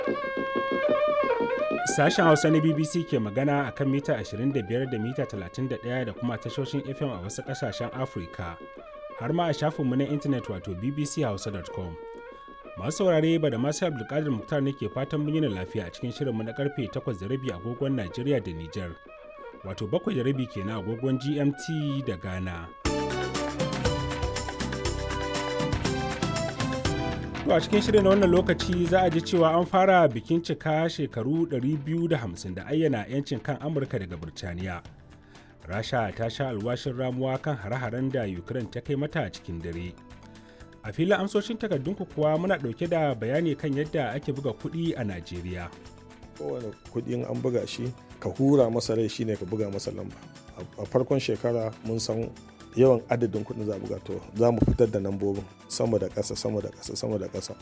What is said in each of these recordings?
Sashen Hausa na BBC ke magana a kan mita 25 da mita 31 da kuma tashoshin FM a wasu ƙasashen Afirka, har ma a shafinmu na intanet wato bbchausa.com. Masu saurare ba da masu Abdulkadir Muktar ne ke fatan mun yi lafiya a cikin shirinmu na karfe 8:30 agogon Najeriya da Nijar, wato 7:30 kenan agogon GMT da Ghana. To a cikin shirin na wannan lokaci za a ji cewa an fara bikin cika shekaru 250 da ayyana 'yancin kan Amurka daga Birtaniya. Rasha ta sha alwashin ramuwa kan hare-haren da Ukraine ta kai mata a cikin dare. A filin amsoshin takardunku kuwa muna ɗauke da bayani kan yadda ake buga kuɗi a Najeriya. Kowane kuɗin an buga shi ka hura masa rai shine ka buga masa lamba. A farkon shekara mun san yawan adadin kuɗin za buga to za mu fitar da lambobin sama da ƙasa sama da ƙasa sama da ƙasa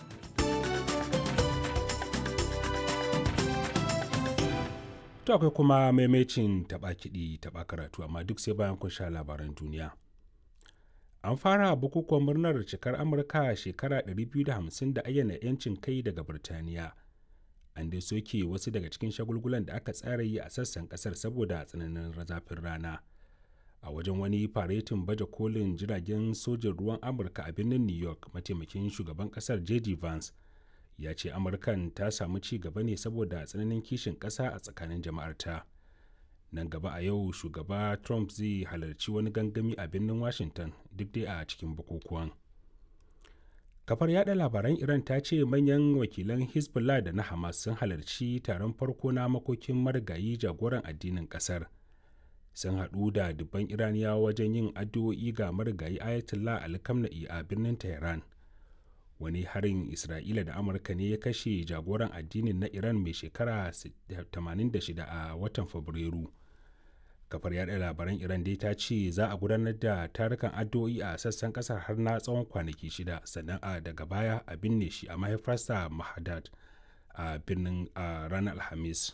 to akwai kuma maimacin taɓa kiɗi taɓa karatu amma duk sai bayan kun sha labaran duniya an fara bukukuwan murnar cikar amurka shekara 250 da ayyana 'yancin kai daga birtaniya an dai soke wasu daga cikin shagulgulan da aka tsara yi a sassan kasar saboda tsananin zafin rana a wajen wani faretin baje kolin jiragen sojin ruwan amurka a birnin new york mataimakin shugaban kasar j.d. vance ya ce amurkan ta samu ci gaba ne saboda tsananin kishin kasa a tsakanin jama'arta nan gaba a yau shugaba trump zai halarci wani gangami a birnin washington duk dai a cikin bukukuwan kafar yada labaran iran ta ce manyan wakilan hezbollah da na hamas sun halarci taron farko na makokin marigayi jagoran addinin kasar sun haɗu da dubban iraniyawa wajen yin addu'o'i ga marigayi ayatollah ali khamenei a birnin tehran wani harin isra'ila da amurka ne ya kashe jagoran addinin na iran mai shekara 86 a watan fabrairu kafar yada labaran iran dai ta ce za a gudanar da tarukan addu'o'i a sassan kasar har na tsawon kwanaki shida sannan a daga baya a binne shi a mahaifarsa mahadad a birnin a ranar alhamis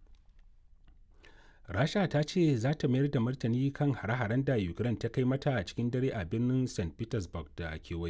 rasha ta ce za ta mayar da martani kan hare-haren da ukraine ta kai mata a cikin dare a birnin st petersburg da kewaye